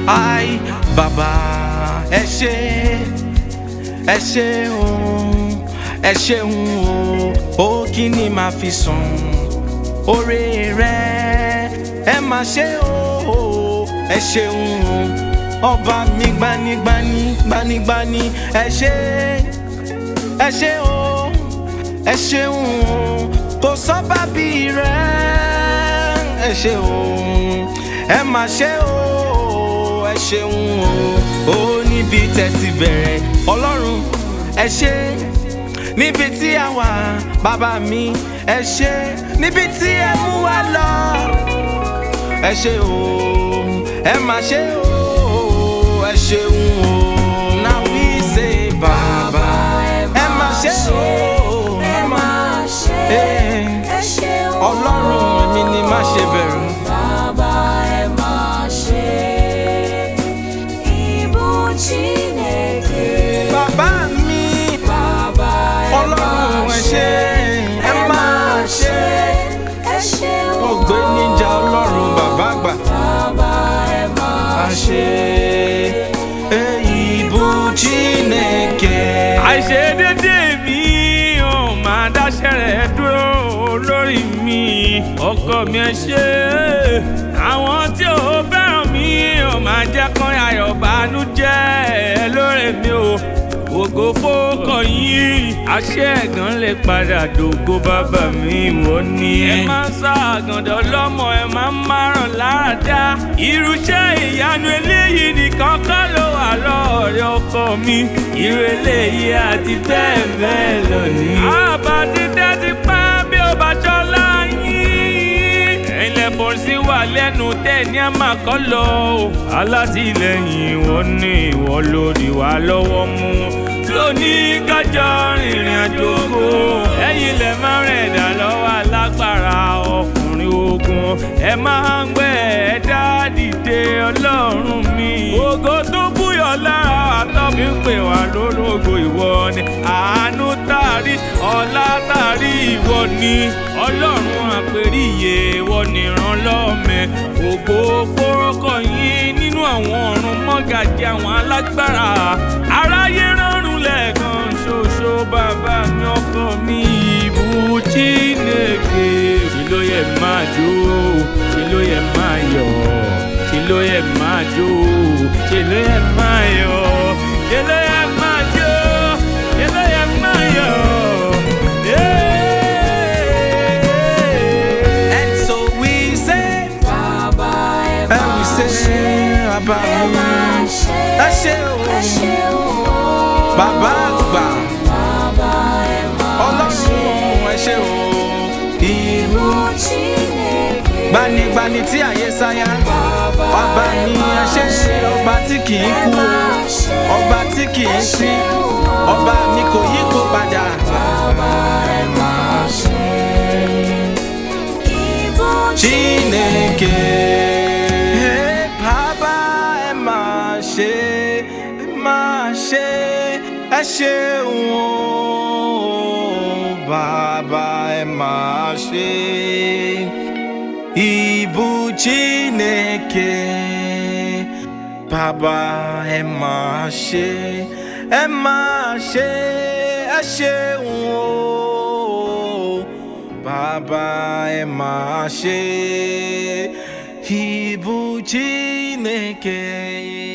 ai bàbá ẹ ṣé ẹ ṣeun ẹ ṣeun o ó kí ni màá fi sùn oore rẹ ẹ má ṣe o ẹ ṣeun ọba mi gbanigbani gbanigbani ẹ ṣé ẹ ṣé o ẹ ṣeun kò sọ́ba bí rẹ ẹ ṣé o ẹ má ṣe o ẹ ṣeun o ó níbi tẹ̀sí bẹ̀rẹ̀ ọlọ́run ẹ ṣé níbi tí a wà bàbá mi ẹ ṣé níbi tí ẹ mú wa lọ ẹ ṣé o ẹ má ṣe o ẹ ṣeun o now we say bàbá ẹ má ṣe o ẹ máa ṣe Eh, ẹ ṣeun ọlọ́run mi ni má ṣe bẹ̀rù. bàbá ẹ máa ṣe ìbú Chineke bàbá mi bàbá ẹ ọlọ́run máa ẹ ṣé ẹ máa ṣe ẹ ṣeun ògbé níjà ọlọ́run bàbá àgbà bàbá ẹ máa a ṣe ìbú Chineke. àìṣedédé mi ò máa dáṣẹ́ rẹ̀ dúró lórí mi ọkọ mi ẹ ṣe àwọn tí ò fẹ́ràn mi ò máa jẹ́ kán ayọ̀ bànújẹ́ lórí mi o ògo fókọ yín àṣẹ ẹ̀gàn lè padà dògo bàbá mi ìwọ ni. ẹ máa ń sá àgàndọ̀ lọ́mọ ẹ máa ń márùn láàdá irúṣẹ́ ìyanu eléyìí nìkan kọ́ ló wà lọ́ọ̀rẹ́ ọkọ mi irú eléyìí àti bẹ́ẹ̀ bẹ́ẹ̀ lọ ní. àbá ti dẹ́ ti pẹ́ bí ó bá ṣọlá yín. ẹ̀yin lẹ́fọ̀ọ́ sí wà lẹ́nu tẹ̀ ní àmà kọ́ lọ o. alátìlẹyìn ìwọ ni ìwọ lórí wa lọ́wọ́ mú lónìí kájọ rìnrìn àjò ògo ẹ̀yin lẹ máa ń rìn dà lọ́wọ́ alágbára ọkùnrin ogun ẹ máa ń gbé ẹ̀dá dìde ọlọ́run mi. ògo tó búyọ̀ lára àtọ́bí ń pè wá lólógo ìwọ ni àánú tàrí ọlá tàrí ìwọ ni ọlọ́run àpèríyè ìwọ nìran lọ́mẹ ògo fọ́rọ́kọ̀ yín nínú àwọn ọ̀run mọ́gàjì àwọn alágbára aráyé rọrùn lẹ́ẹ̀kan ṣoṣo bàbá mi ọkọ mi ìbú Chineke ṣe ló yẹ máa jó ṣe ló yẹ máa yọ̀ ṣe ló yẹ máa jó ṣe ló yẹ máa yọ̀ ṣe ló yẹ máa jó ṣe ló yẹ máa yọ̀. Yeah. And so we say, bàbá ẹ and máa we ṣe say, bàbá ẹ máa mi, ṣe ẹ ṣé o, ẹ ṣeun bàbá àgbà, bàbá ẹ máa ṣe ọlọ́run ẹ ṣé o, ìlú Chineke gbanigbani tí àyè sáyà, bàbá ni ẹ ṣé, ọba tí kì í kú, ọba tí kì í sí, ọba mi kò yí kó padà. Chineke. Hey, Bàbá ẹ máa ṣe ẹ máa ṣe ẹ ṣeun o. Bàbá ẹ máa ṣe ìbú Chineke. Bàbá ẹ máa ṣe ẹ máa ṣe ẹ ṣeun o. Bàbá ẹ máa ṣe ìbú Chineke.